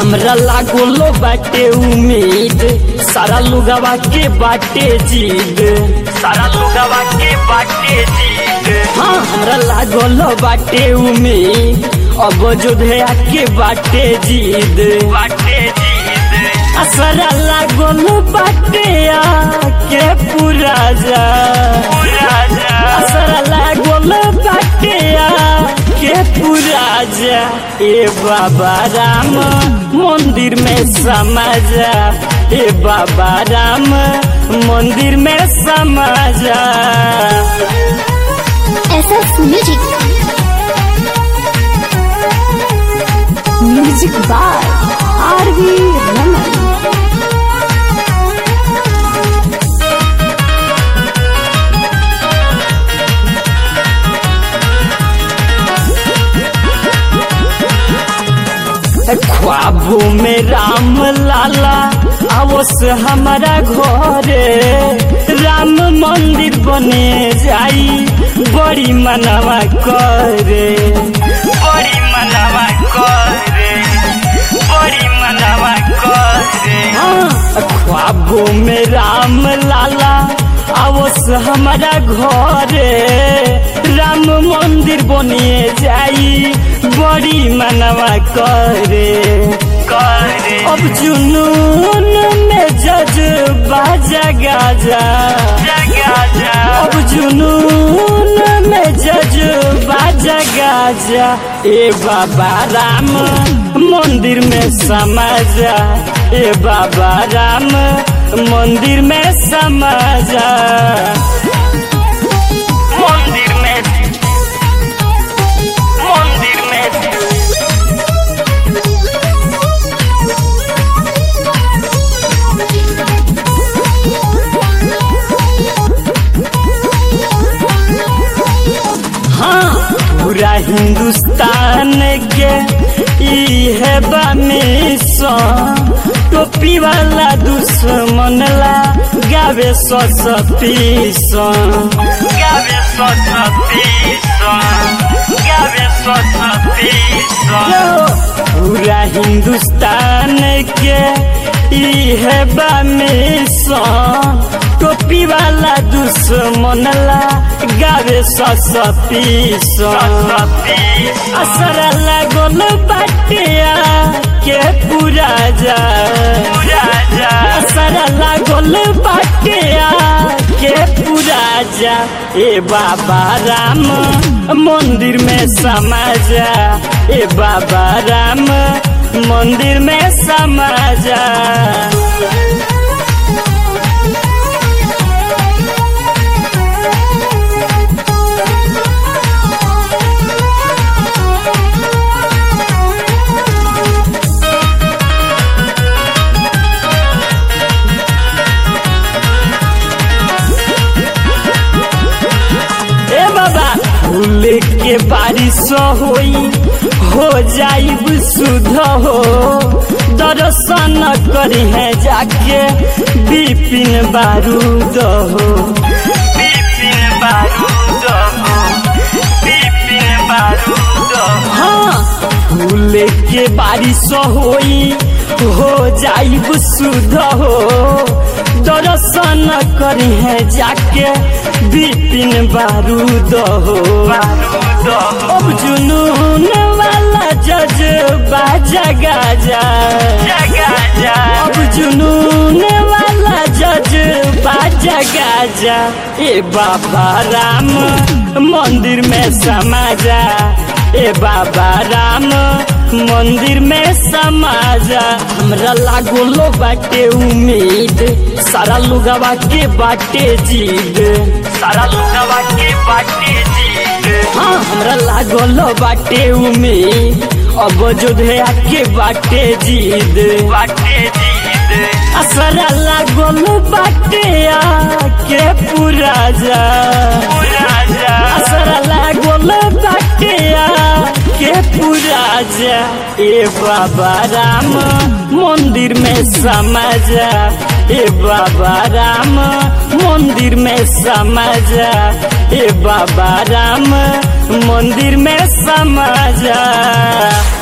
हमरा लागोलो बाटे उम्मीद सारा लुगावा के बाटे जीद सारा लुगावा के बाटे जीद हाँ हमरा लागोलो बाटे उम्मीद अब जोधया के बाटे जीद बाटे जीद असरा लागोलो बाटे आके पूरा जा पूरा जा असरा लागोलो बाटे आके पूरा जा ए बाबा राम मंदिर में समा जा ए बाबा राम मंदिर में समा जा SS music music by RV Raman ख्वाबों में राम लाला आवस हमारा घरे राम मंदिर बने जाई बड़ी मनवा करे बड़ी मनवा करे बड़ी मनवा करे हाँ ख्वाबों में राम लाला आवस हमारा घरे राम मंदिर बनिए जाई बड़ी मनवा करे करे अब जुनून में जज्बा जगा जा जगा जा अब जुनून में जज्बा जगा जा ए बाबा राम मंदिर में समा जा ए बाबा राम मंदिर में समा जा मंदिर में मंदिर में हाँ पूरा हिंदुस्तान के ई है मिशन टोपी वाला दुश्मन ला गावे सतीसन गावे सतीसन गावे सतीसन पूरा हिंदुस्तान के ई है मिशन टोपी वाला दुश्मन ला गावे सतीसन असर लागल बाटिया के पूरा जा असर लागल बाटिया के पूरा जा ए बाबा राम मंदिर में समा जा ए बाबा राम मंदिर में समा जा ए बाबा फूल के बारिश होई हो जाइब शुद्ध हो दर्शन करी है जाके बिपिन बारूद हो बिपिन बारूद हो बिपिन बारूद हाँ फूल के बारिश होई हो जाइब शुद्ध हो दर्शन करी है जाके बिपिन बारूद हो अब जुनून वाला जज्बा जगा जा अब जुनून वाला जज्बा जगा जा ए बाबा राम मंदिर में समा जा ए बाबा राम मंदिर में समा जा हमरा लागोलो बाटे उम्मीद सारा लुगावा के बाटे जीद सारा लुगावा के बाटे जीद हाँ हमरा लागोलो बाटे उम्मीद अब जोधया के बाटे जीद बाटे जीद असरा लागोलो बाटे के पूरा जा पूरा जा असरा लागोलो बाटे के पूरा जा ए बाबा राम मंदिर में समा जा ए बाबा राम मंदिर में समा जा ए बाबा राम मंदिर में समा जा